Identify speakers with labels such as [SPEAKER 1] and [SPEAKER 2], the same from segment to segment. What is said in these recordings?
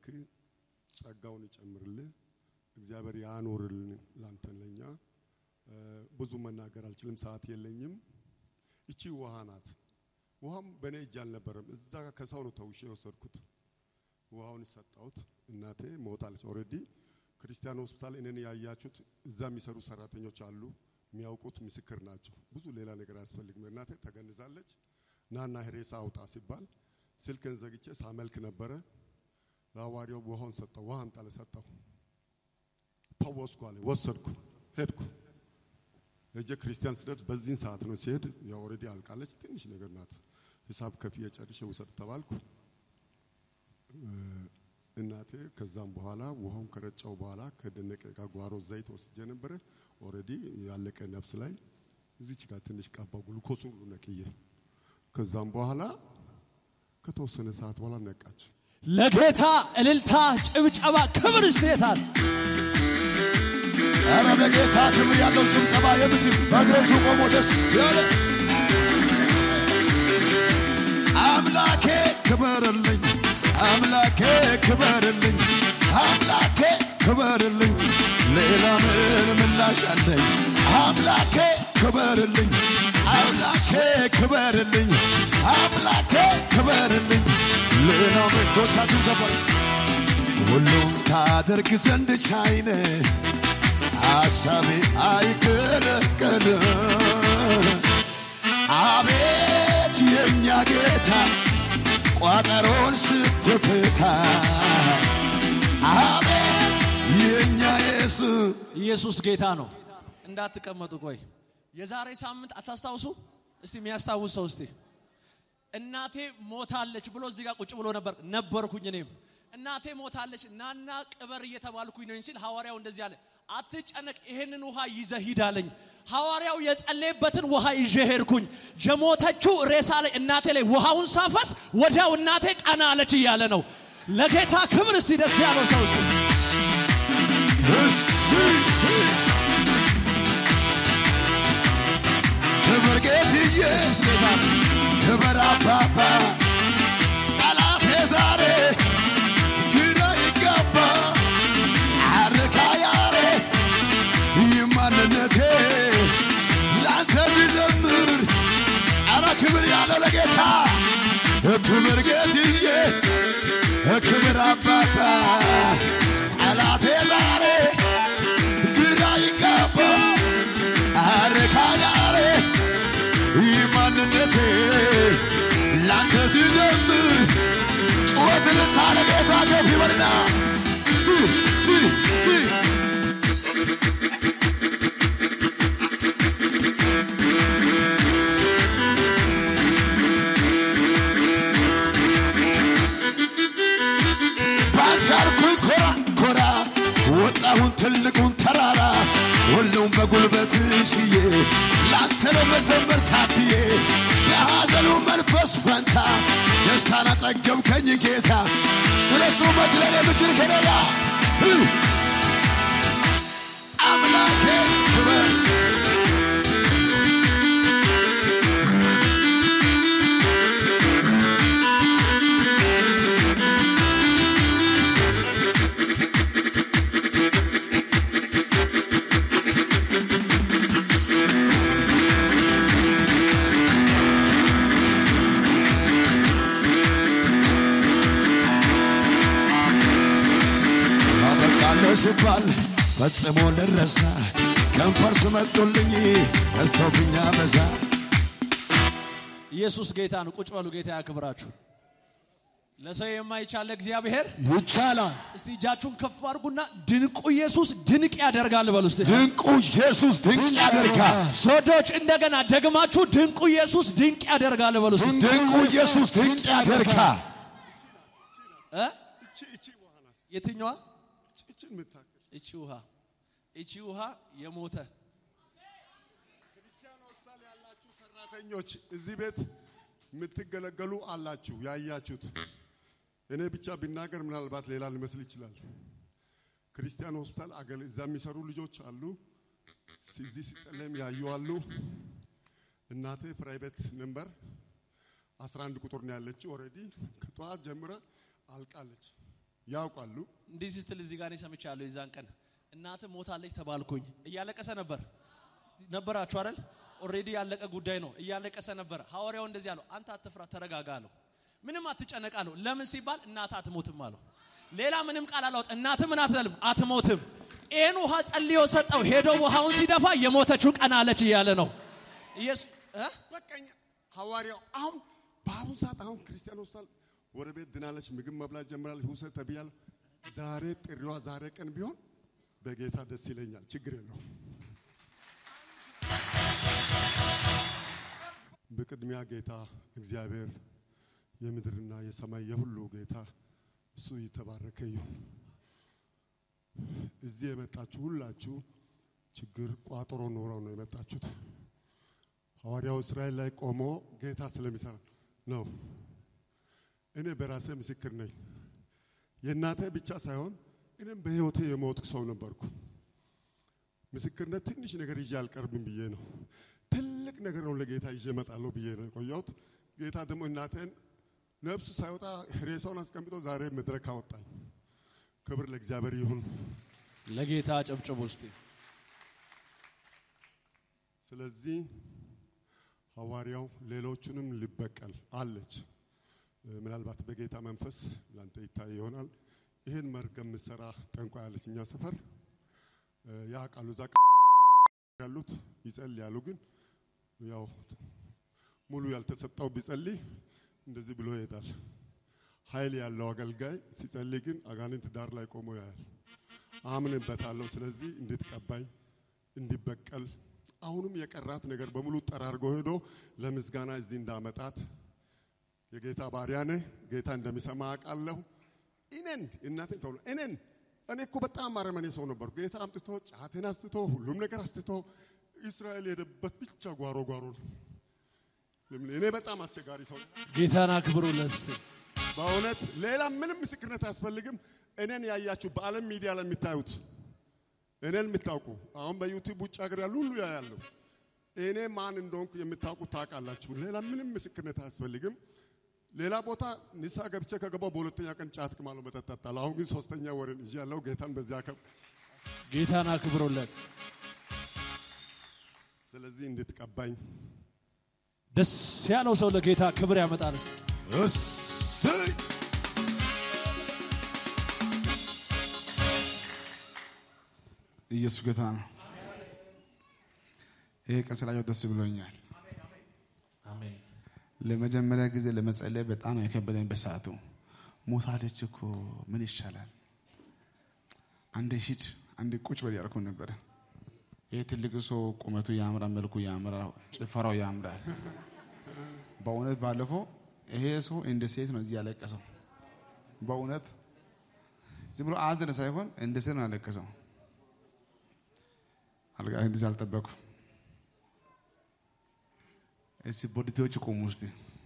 [SPEAKER 1] ጸጋውን ይጨምርልህ፣ እግዚአብሔር ያኖርልን ላንተ ለኛ። ብዙ መናገር አልችልም፣ ሰዓት የለኝም። እቺ ውሃ ናት። ውሃም በእኔ እጅ አልነበረም፣ እዛ ከሰው ነው ተውሼ የወሰድኩት። ውሃውን ሰጣሁት። እናቴ ሞታለች። ኦልሬዲ ክርስቲያን ሆስፒታል እኔን ያያችሁት እዛ የሚሰሩ ሰራተኞች አሉ፣ የሚያውቁት ምስክር ናቸው። ብዙ ሌላ ነገር አያስፈልግም። እናቴ ተገንዛለች። ናና ሬሳ አውጣ ሲባል ስልክን ዘግቼ ሳመልክ ነበረ። ለሐዋርያው ውሃውን ሰጠው። ውሃ አምጣለ ሰጠው። ፈወስኩ አለ። ወሰድኩ፣ ሄድኩ። ሄጄ ክርስቲያን ስደርስ በዚህን ሰዓት ነው ሲሄድ፣ ያው ኦልሬዲ አልቃለች። ትንሽ ነገር ናት። ሂሳብ ከፍዬ ጨርሼ ውሰድ ተባልኩ። እናቴ ከዛም በኋላ ውሃውን ከረጫው በኋላ ከደነቀ ጋር ጓሮ ዘይት ወስጄ ነበረ። ኦልሬዲ ያለቀ ነፍስ ላይ እዚች ጋር ትንሽ ቀባው፣ ግሉኮሱን ሁሉ ነቅዬ። ከዛም በኋላ ከተወሰነ ሰዓት በኋላ ነቃች።
[SPEAKER 2] ለጌታ እልልታ፣ ጭብጨባ፣ ክብር ይስቴታል።
[SPEAKER 3] ኧረ ለጌታ ክብር ያለው ጭብጨባ የምስል በእግሮቹ ቆሞ ደስ ያለ አምላኬ ክበርልኝ፣ አምላኬ ክበርልኝ፣ አምላኬ ክበርልኝ፣ ሌላ ምን ምላሽ አለኝ? አምላኬ ክበርልኝ፣ አምላኬ ክበርልኝ፣ አምላኬ ክበርልኝ፣ ሌላ እጆቻችሁ ከፈል ሁሉም ታደርግ ዘንድ ቻይነ ሐሳቤ አይከለከልም። አቤት የእኛ ጌታ ቋጠሮን ስትፍታ፣ አቤት የእኛ ኢየሱስ
[SPEAKER 2] ኢየሱስ ጌታ ነው። እንዳትቀመጡ ቆይ። የዛሬ ሳምንት አታስታውሱ? እስቲ የሚያስታውስ ሰው እስቲ እናቴ ሞታለች ብሎ እዚህ ጋር ቁጭ ብሎ ነበር ነበርኩኝ። እኔም እናቴ ሞታለች ናና ቅበር እየተባልኩኝ ነው ሲል ሐዋርያው እንደዚህ አለ፣ አትጨነቅ፣ ይሄንን ውሃ ይዘህ ሂድ አለኝ። ሐዋርያው የጸለየበትን ውሃ ይዤ ሄድኩኝ። የሞተችው ሬሳ ላይ እናቴ ላይ ውሃውን ሳፈስ ወዲያው እናቴ ቀና አለች እያለ ነው። ለጌታ ክብር እስቲ ደስ ያለው ሰው እስቲ
[SPEAKER 3] እሺ ክብር ጌትዬ ክብር አባባ ጠላቴ ዛሬ ግራ ይጋባ አርካ ያሬ ይማንነቴ ላንተ ሲዘምር አረ ክብር ያለው ለጌታ ክብር ጌትዬ ክብር አባባ ጠላቴ ዛሬ ግራ ይጋባ አርካ ያሬ ማንነቴ ላንተ ሲዘምር ጩኸት ልታለ ጌታ ከፍ ይበልና ቺ ቺ ቺ ባንተ አልኩኝ ኮራ ኮራ ወጣሁን ትልቁን ተራራ ሁሉም በጉልበት ችዬ ላንተ ለመዘመር ታትዬ የሐዘኑ መንፈስ ፈንታ ደስታን አጠገብከኝ ጌታ ስለ እሱ መዝለል የምችል ከሌላ አምላኬ ክብር አበቃለሁ ሲባል ፈጽሞ ልረሳ ከንፈር ስመጡልኝ በዝተውብኛ በዛ
[SPEAKER 2] ኢየሱስ ጌታ ነው። ቁጭ በሉ። ጌታ ያክብራችሁ። ለሰው የማይቻል እግዚአብሔር
[SPEAKER 3] ይቻላል።
[SPEAKER 2] እስቲ እጃችሁን ከፍ አድርጉና ድንቁ ኢየሱስ ድንቅ ያደርጋል በሉ እስቲ።
[SPEAKER 3] ድንቁ ኢየሱስ ድንቅ ያደርጋል።
[SPEAKER 2] ሶዶች እንደገና ደግማችሁ ድንቁ ኢየሱስ ድንቅ ያደርጋል በሉ እስቲ።
[SPEAKER 3] ድንቁ ኢየሱስ ድንቅ ያደርጋል።
[SPEAKER 2] እ?
[SPEAKER 1] እቺ እቺ ውሃ ናት።
[SPEAKER 2] የትኛዋ?
[SPEAKER 1] እቺን የምታክል
[SPEAKER 2] እቺ ውሃ እቺ ውሃ የሞተ
[SPEAKER 1] ክርስቲያን ሆስፒታል ያላችሁ ሰራተኞች እዚህ ቤት የምትገለገሉ አላችሁ ያያችሁት። እኔ ብቻ ቢናገር ምናልባት ሌላ ሊመስል ይችላል። ክርስቲያን ሆስፒታል አገል እዛ የሚሰሩ ልጆች አሉ። እዚህ ሲጸለም ያዩ አሉ። እናቴ ፕራይቬት ነምበር 11 ቁጥር ነው ያለችው። ኦልሬዲ ከጠዋት ጀምረ አልቃለች። ያውቃሉ።
[SPEAKER 2] እንዲህ ስትል እዚህ ጋር እኔ ሰምቻለሁ። የዛን ቀን እናት ሞታለች ተባልኩኝ። እያለቀሰ ነበር ነበራችሁ አይደል? ኦልሬዲ ያለቀ ጉዳይ ነው። እያለቀሰ ነበር። ሐዋርያው እንደዚህ አለው፣ አንተ አትፍራ፣ ተረጋጋ አለው። ምንም አትጨነቅ አለው። ለምን ሲባል እናት አትሞትም አለው። ሌላ ምንም ቃል አላወጥ። እናት ምን አትልም፣ አትሞትም። ይህን ውሃ ጸልዮ ሰጠው። ሄዶ ውሃውን ሲደፋ የሞተችው ቀን አለች እያለ ነው ኢየሱስ እ?
[SPEAKER 1] በቃ እኛ ሐዋርያው አሁን በአሁኑ ሰዓት አሁን ክርስቲያን ሆስፒታል ወደ ቤት ድናለች፣ ምግብ መብላት ጀምራለች፣ ውሰድ ተብያለሁ። ዛሬ ጥሪዋ ዛሬ ቀን ቢሆን በጌታ ደስ ይለኛል። ችግር የለው። በቅድሚያ ጌታ እግዚአብሔር የምድርና የሰማይ የሁሉ ጌታ እሱ የተባረከ ይሁን። እዚህ የመጣችሁ ሁላችሁ ችግር ቋጥሮ ኖረው ነው የመጣችሁት። ሐዋርያው እስራኤል ላይ ቆሞ ጌታ ስለሚሰራ ነው። እኔ በራሴ ምስክር ነኝ። የእናቴ ብቻ ሳይሆን እኔም በሕይወቴ የሞትኩ ሰው ነበርኩ። ምስክርነት ትንሽ ነገር ይዤ አልቀርብም ብዬ ነው። ትልቅ ነገር ነው ለጌታ ይዤ እመጣለሁ ብዬ ነው የቆየሁት። ጌታ ደግሞ እናቴን ነፍሱ ሳይወጣ ሬሳውን አስቀምጦ ዛሬ መድረክ አወጣኝ። ክብር ለእግዚአብሔር ይሁን።
[SPEAKER 2] ለጌታ ጨብጭቡ እስቲ።
[SPEAKER 1] ስለዚህ ሐዋርያው ሌሎቹንም ሊበቀል አለች። እ፣ ምናልባት በጌታ መንፈስ ላንተ ይታይ ይሆናል። ይህን መርገም ምሰራ ጠንቋይ ያለች እኛ ሰፈር እ፣ ያ ቃሉ እዛ ያሉት ይጸልያሉ። ግን ያው ሙሉ ያልተሰጠው ቢጸልይ እንደዚህ ብሎ ይሄዳል። ኃይል ያለው አገልጋይ ሲጸልይ ግን አጋንንት ዳር ላይ ቆሞ ያያል። አምንበታለሁ። ስለዚህ እንድትቀባኝ እንዲበቀል አሁንም የቀራት ነገር በሙሉ ጠራርጎ ሄዶ ለምስጋና እዚህ እንዳመጣት የጌታ ባሪያ ነህ። ጌታ እንደሚሰማ አውቃለሁ። እኔን እናቴን ተብሎ እኔን እኔ እኮ በጣም አረመኔ ሰው ነበርኩ። ጌታ አምጥቶ ጫቴን አስትቶ ሁሉም ነገር አስትቶ እስራኤል የሄደበት ብቻ ጓሮ ጓሮ ነው። ለምን እኔ በጣም አስቸጋሪ ሰው ነኝ።
[SPEAKER 2] ጌታን አክብሩለት እስቲ።
[SPEAKER 1] በእውነት ሌላ ምንም ምስክርነት አያስፈልግም። እኔን ያያችሁ በዓለም ሚዲያ ላይ የምታዩት እኔን የምታውቁ አሁን በዩቲዩብ ውጭ ሀገር ያሉ ሁሉ ያያሉ። እኔ ማን እንደሆንኩ የምታውቁት ታውቃላችሁ። ሌላ ምንም ምስክርነት አያስፈልግም። ሌላ ቦታ ንስሐ ገብቼ ከገባው በሁለተኛ ቀን ጫት ቅማለሁ፣ መጠጥ እጠጣለሁ። አሁን ግን ሶስተኛ ወርን ይዤ ያለው ጌታን በዚያ ከብ
[SPEAKER 2] ጌታን አክብሩለት።
[SPEAKER 1] ስለዚህ እንድትቀባኝ
[SPEAKER 2] ደስ ያለው ሰው ለጌታ ክብር ያመጣል እስቲ።
[SPEAKER 3] እሰይ ኢየሱስ ጌታ ነው። ይሄ ቀን ስላየሁ ደስ ብሎኛል።
[SPEAKER 2] አሜን።
[SPEAKER 3] ለመጀመሪያ ጊዜ ለመጸለይ በጣም የከበደኝ በሰዓቱ ሞታለች እኮ ምን ይሻላል? አንዴ ሂድ አንዴ ቁጭ በል ያልኩ ነበረ። ይህ ትልቅ ሰው ቁመቱ ያምራል፣ መልኩ ያምራል፣ ጭፈራው ያምራል። በእውነት ባለፈው ይሄ ሰው እንደ ሴት ነው እዚህ ያለቀሰው። በእውነት ዝም ብሎ አዘነ ሳይሆን እንደ ሴት ነው ያለቀሰው። አልጋ እንደዚህ አልጠበቁ። እስቲ ቦዲቴዎች ቆሙ። እስቲ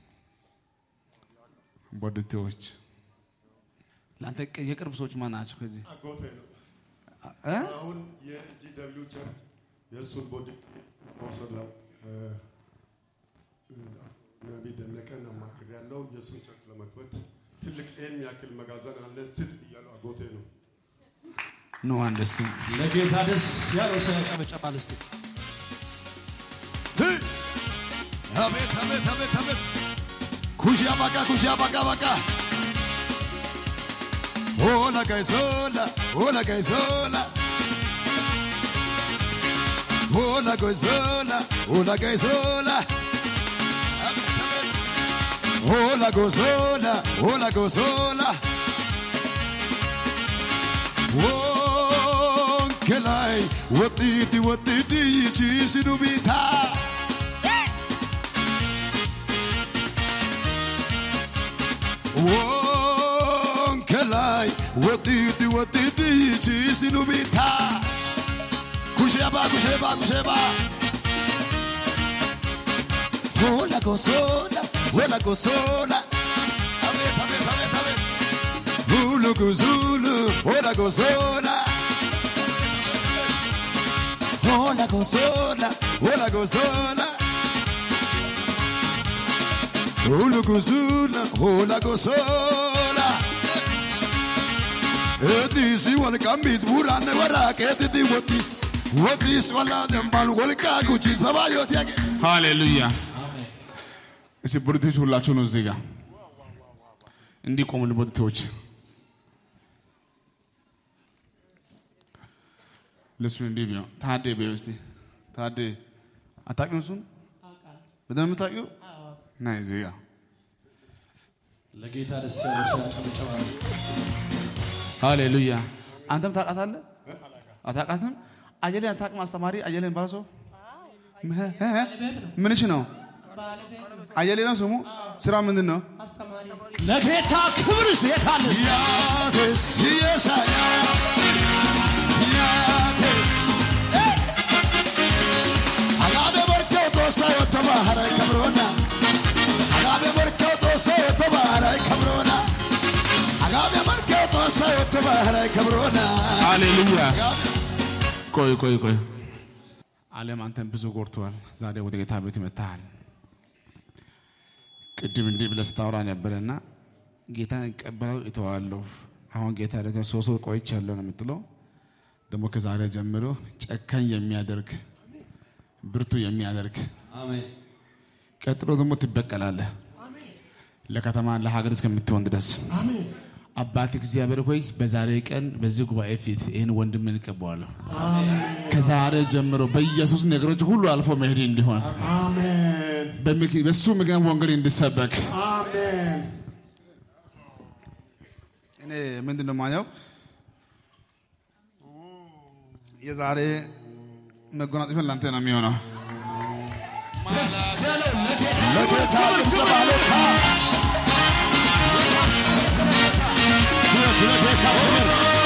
[SPEAKER 3] ቦዲቴዎች ለአንተ የቅርብ ሰዎች ማን ናቸው? ከዚህ
[SPEAKER 1] አጎቴ ነው።
[SPEAKER 3] እ?
[SPEAKER 1] አሁን የጂ ደብሊው ቸርች የእሱን ቦዲ መውሰድ ነው። እ፣ እ፣ ነቢይ ደነቀን አማክር ያለው የእሱን ቸርች ለመክፈት ትልቅ ኤም ያክል መጋዘን አለ። ስጥ እያለው አጎቴ ነው።
[SPEAKER 3] ኖ አንደስቲ
[SPEAKER 2] ለጌታ ደስ ያለው ሰው ያጨበጨባል እስቲ።
[SPEAKER 3] ሲ አቤት አቤት አቤት አቤት ኩሺ አባቃ ኩሺ አባቃ ባቃ ሆላ ጋይሶላ ሆላ ጋይሶላ ሆላ ጋይሶላ ሆላ ጋይሶላ ሆላ ጎሶላ ሆላ ጎሶላ ወንከላይ ወጢቲ ወጢቲ ይቺስኑ ቢታ ወንከላይ ወጢቲ ወጢቲ ይቺስኑ ቢታ ኩሼባ ኩሼባ ኩሼባ ሆላ ጎሶላ ሆላ ጎሶላ አቤት አቤት አቤት አቤት Zulu Zulu, hola gozola. Hola gozola, hola gozola. Zulu Zulu, hola gozola.
[SPEAKER 4] Etiisi walqambiis buuraanne warraaqeetitti wottiis. Wottiis walaa dembaan walqaa guchiis babaayooti yage.
[SPEAKER 3] ሃሌሉያ። እስቲ ቦዲቴዎች ሁላችሁ ነው እዚህ ጋር እንዲቆሙልን ቦዲቴዎች ለሱ እንዲህ ቢሆን ታዴ ቢሆን እስቲ ታዴ አታውቂውም? እሱን በደንብ የምታውቂው ና እዚህ ጋር
[SPEAKER 2] ለጌታ ደስ ያለው ሰው ያጨብጨባል።
[SPEAKER 3] ሃሌሉያ። አንተም ታውቃታለህ? አታውቃትም? አየሌን አታውቅም? አስተማሪ አየሌን ባለ ሰው ምንሽ ነው? አየሌ ነው ስሙ። ስራ ምንድን ነው?
[SPEAKER 2] ለጌታ ክብር የታለ
[SPEAKER 4] Yaates yeesaya. Yaates. Agaabe barkee otoo isaa yoo ta'u baara kabroona. Agaabe barkee otoo isaa yoo ta'u baara kabroona. Agaabe barkee otoo isaa yoo ta'u baara kabroona.
[SPEAKER 3] ሃሌሉያ። ቆይ ቆይ ቆይ፣ ዓለም አንተን ብዙ ጎድተዋል። ዛሬ ወደ ጌታ ቤት መጥተሃል። ቅድም እንዲህ ብለህ ስታወራ ነበረና ጌታን እቀበለው እተዋለሁ። አሁን ጌታ ደዘ ሶስት ወር ቆይቻለሁ ነው የምትለው። ደግሞ ከዛሬ ጀምሮ ጨካኝ የሚያደርግ ብርቱ የሚያደርግ
[SPEAKER 4] Amen.
[SPEAKER 3] ቀጥሎ ደግሞ ትበቀላለህ። ለከተማ ለሀገር እስከምትሆን ድረስ አባት እግዚአብሔር ሆይ በዛሬ ቀን በዚህ ጉባኤ ፊት ይህን ወንድምን እቀበዋለሁ። ከዛሬ ጀምሮ በኢየሱስ ነገሮች ሁሉ አልፎ መሄድ እንዲሆን
[SPEAKER 1] አሜን
[SPEAKER 3] በምክ- በሱ ምክንያት ወንጌል እንዲሰበክ
[SPEAKER 1] አሜን
[SPEAKER 3] እኔ ምንድን ነው ማየው የዛሬ መጎናጸፊያ ላንተ ነው የሚሆነው።
[SPEAKER 4] ለጌታ ጭብጨባ ለታ ለጌታ ክብር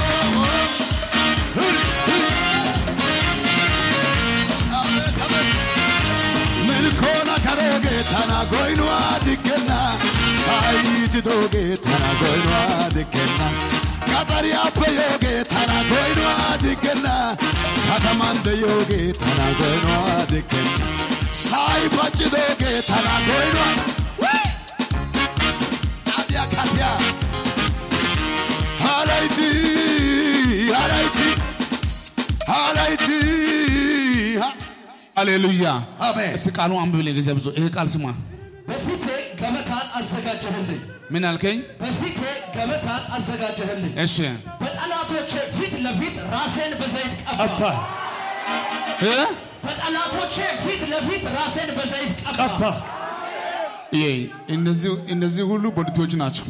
[SPEAKER 4] አቤት አቤት milkoona karooge tana goynuwaa diggenna saayiti dooge tana goynuwaa diggenna qaxariyaappe yooge tana goynuwaa diggenna kataman deyooge tana goynuwaa diggenna saayi paccidooge tana goynuwaa adiya katiya haalayti haalayti haalayti ha-
[SPEAKER 3] ሃሌሉያ
[SPEAKER 4] አሜን
[SPEAKER 3] እስቲ ቃሉ አንብብልኝ ጊዜ ብዙ ይሄ ቃል ስማ
[SPEAKER 2] በፊቴ ገበታን አዘጋጀህልኝ፣
[SPEAKER 3] ምን አልከኝ?
[SPEAKER 2] በፊቴ ገበታን አዘጋጀህልኝ።
[SPEAKER 3] እሺ
[SPEAKER 2] በጠላቶቼ ፊት ለፊት ራሴን በዘይት ቀባ።
[SPEAKER 3] እ?
[SPEAKER 2] በጠላቶቼ ፊት ለፊት ራሴን በዘይት ቀባ።
[SPEAKER 3] ይሄ እነዚህ እነዚህ ሁሉ ቦዲቲዎች ናቸው።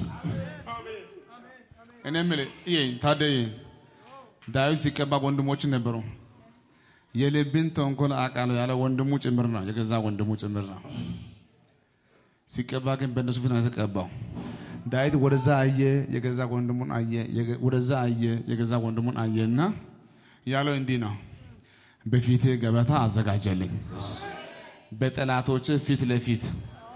[SPEAKER 3] እኔ የምልህ ይሄ ታዲያ ይሄ ዳዊት ሲቀባ ወንድሞች ነበሩ። የልብን ተንኮል አውቃለሁ ያለ ወንድሙ ጭምር ነው፣ የገዛ ወንድሙ ጭምር ነው። ሲቀባ ግን በእነሱ ፊት ነው የተቀባው። ዳዊት ወደዛ አየ፣ የገዛ ወንድሙን አየ፣ የገ- ወደዛ አየ፣ የገዛ ወንድሙን አየና ያለው እንዲህ ነው፣ በፊቴ ገበታ አዘጋጀልኝ፣ በጠላቶች ፊት ለፊት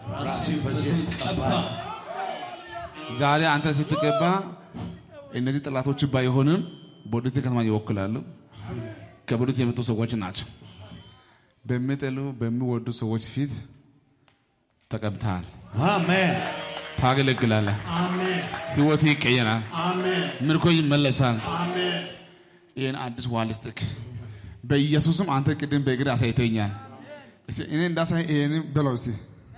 [SPEAKER 3] ዛሬ አንተ ስትገባ እነዚህ ጠላቶች ባይሆንም ቦዲቲ ከተማ ይወክላሉ። ከቦዲቲ የመጡ ሰዎች ናቸው። በሚጠሉ በሚወዱ ሰዎች ፊት ተቀብተሃል።
[SPEAKER 4] አሜን
[SPEAKER 3] ታገለግላለህ።
[SPEAKER 1] አሜን
[SPEAKER 3] ህይወት ይቀየራል።
[SPEAKER 1] አሜን
[SPEAKER 3] ምርኮ ይመለሳል።
[SPEAKER 1] አሜን
[SPEAKER 3] ይህን አዲስ ውሃ ልስጥክ በኢየሱስም አንተ ቅድም በእግር አሳይተኛል። እስኪ እኔ እንዳሳይ ይሄን በለው እስቲ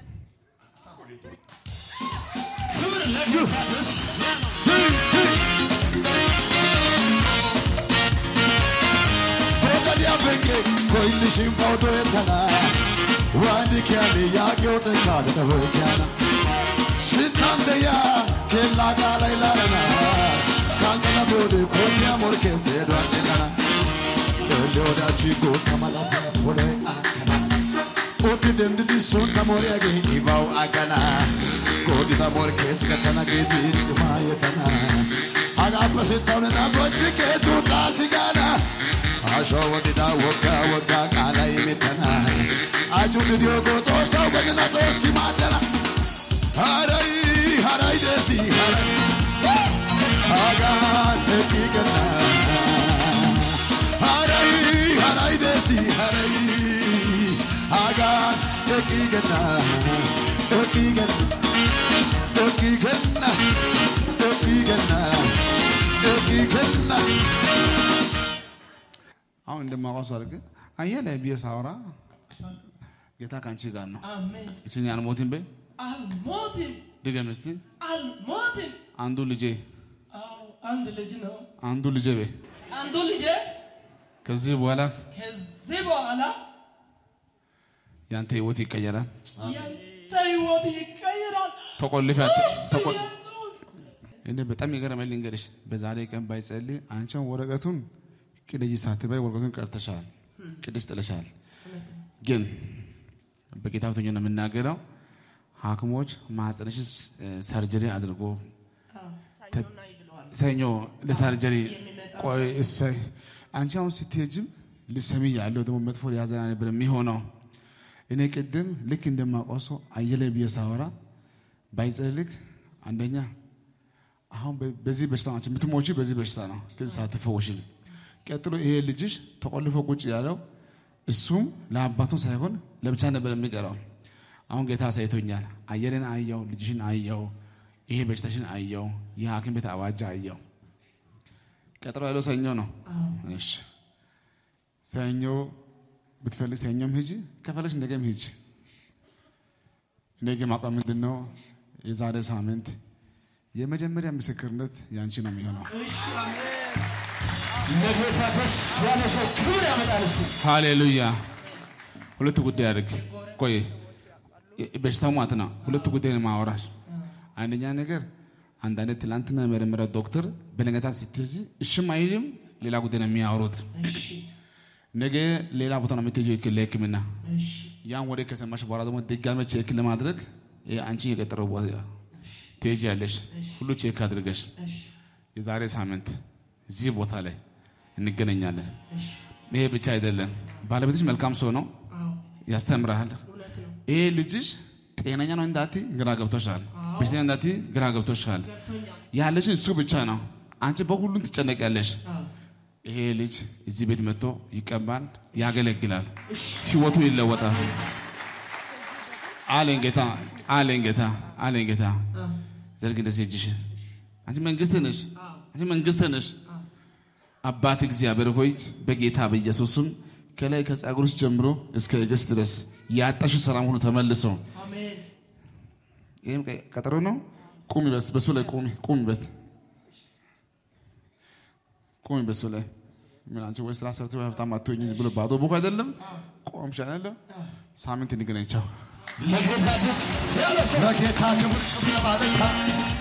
[SPEAKER 2] ክብር ለጌታ ደስ
[SPEAKER 4] Boogadi afenge koyni shimpa oto etana wani kyani yaaki ote kaale na hoye kyana shitande ya kella kaala ilarana kangana bode konya morke zedo antenana lele oda chigo kamala pole akana oti dendi di sun tamore age ibau akana kodi da morke skatana ge dich kumayetana agape sitawne na bochi ke tu tasigana asho wadida waka waka kala imitana ajuti diogo to sau gadina to simatana harai harai desi harai agan ekigana harai harai desi harai agan ekigana ekigana ekigana ekigana ekigana
[SPEAKER 3] አሁን እንደማውቀው ሰው አድርገህ አየለ ብዬ ሳወራ ጌታ ከአንቺ ጋር ነው።
[SPEAKER 5] አሜን።
[SPEAKER 3] እስኪ አልሞትም በይ
[SPEAKER 5] አልሞትም
[SPEAKER 3] ድገም እስቲ።
[SPEAKER 5] አልሞትም።
[SPEAKER 3] አንዱ ልጄ
[SPEAKER 5] አዎ አንድ ልጅ ነው።
[SPEAKER 3] አንዱ ልጄ በይ
[SPEAKER 5] አንዱ ልጅ
[SPEAKER 3] ከዚህ በኋላ
[SPEAKER 5] ከዚህ በኋላ
[SPEAKER 3] ያንተ ህይወት ይቀየራል።
[SPEAKER 5] ያንተ ህይወት ይቀይራል።
[SPEAKER 3] ተቆልፍ ተቆ
[SPEAKER 5] ኢየሱስ
[SPEAKER 3] እኔ በጣም የገረመኝ ልንገርሽ፣ በዛሬ ቀን ባይጸልይ አንቺን ወረቀቱን ቅደጅ ሳትበይ ወረቀቱን ቀርተሻል፣ ቅደሽ ጥለሻል። ግን በጌታ ፊት ሆኜ ነው የምናገረው። ሐኪሞች ማህፀንሽ ሰርጀሪ አድርጎ
[SPEAKER 5] ሳይሆን ይብለዋል።
[SPEAKER 3] ሰኞ ለሰርጀሪ ቆይ እሰይ አንቺ አሁን ስትሄጅም ልሰሚ ያለው ደግሞ መጥፎ ሊያዘና ነበር የሚሆነው። እኔ ቅድም ልክ እንደማውቀው ሰው አየለ ብዬ ሳወራ ባይጸልክ አንደኛ አሁን በ- በዚህ በሽታ ናቸው የምትሞቺ በዚህ በሽታ ነው ግን ሳትፈወሽም። ቀጥሎ ይሄ ልጅሽ ተቆልፎ ቁጭ ያለው እሱም ለአባቱን ሳይሆን ለብቻ ነበር የሚቀረው። አሁን ጌታ አሳይቶኛል። አየርን አየው፣ ልጅሽን አየው፣ ይሄ በሽታሽን አየው፣ የሐኪም ቤት አዋጅ አየው። ቀጥሎ ያለው ሰኞ ነው። እሺ ሰኞ ብትፈልግ ሰኞም ሂጂ፣ ከፈለሽ ነገም ሂጂ። ነገ ማቋም ምንድን ነው? የዛሬ ሳምንት የመጀመሪያ ምስክርነት ያንቺ ነው የሚሆነው።
[SPEAKER 5] ለጌታ ደስ ያለ ሰው ክብር ያመጣል። እስቲ
[SPEAKER 3] ሃሌሉያ። ሁለት ጉዳይ አድርግ። ቆይ በሽታው ማለት ነው። ሁለት ጉዳይ ነው ማወራሽ። አንደኛ ነገር አንዳንድ ትላንትና የመረመረ ዶክተር በነገታ ስትሄጂ እሽም አይልም፣ ሌላ ጉዳይ ነው የሚያወሩት።
[SPEAKER 5] እሺ
[SPEAKER 3] ነገ ሌላ ቦታ ነው የምትሄጂው ህክ- ለህክምና።
[SPEAKER 5] እሺ
[SPEAKER 3] ያን ወደ ከሰማሽ በኋላ ደግሞ ድጋሜ ቼክ ለማድረግ ይሄ አንቺ የቀጠረው ቦታ ትሄጂያለሽ። ሁሉ ቼክ አድርገሽ
[SPEAKER 5] እሺ
[SPEAKER 3] የዛሬ ሳምንት እዚህ ቦታ ላይ እንገናኛለን። ይሄ ብቻ አይደለም፣ ባለቤትሽ መልካም ሰው ነው፣
[SPEAKER 5] አዎ
[SPEAKER 3] ያስተምርሃል።
[SPEAKER 5] እውነት ነው።
[SPEAKER 3] ይሄ ልጅሽ ጤነኛ ነው እንዳቲ ግራ ገብቶሻል። በሽተኛ እንዳቲ ግራ ገብቶሻል።
[SPEAKER 5] ገብቶኛል።
[SPEAKER 3] ያለሽን እሱ ብቻ ነው። አንቺ በሁሉም ትጨነቂያለሽ።
[SPEAKER 5] አዎ
[SPEAKER 3] ይሄ ልጅ እዚህ ቤት መጥቶ ይቀባል፣ ያገለግላል፣ ህይወቱ ይለወጣል። አለኝ ጌታ፣ አለኝ ጌታ፣ አለኝ ጌታ። ዘርግ እንደዚህ እጅሽ። አንቺ መንግስት ነሽ፣ አንቺ መንግስት ነሽ። አባት እግዚአብሔር ሆይ በጌታ በኢየሱስም ከላይ ከጸጉርሽ ጀምሮ እስከ እግርሽ ድረስ ያጣሽ ሰላም ሁሉ ተመልሰው
[SPEAKER 5] አሜን
[SPEAKER 3] ይህም ቀ- ቀጠሮ ነው። ቁሚ፣ በስ- በሱ ላይ ቁሚ፣ ቁሚ በት ቁሚ፣ በሱ ላይ ምን አንቺ ወይ ስራ ሰርተሽ ወይ ሀብታም አትሆኚ ዝም ብሎ ባዶ ቡክ አይደለም። ቆምሽ አይደለ? ሳምንት እንገናኝ። ቻው።
[SPEAKER 5] ለጌታ ደስ ያለ ሰው
[SPEAKER 4] ለጌታ ክብር ጭብጨባ ለታ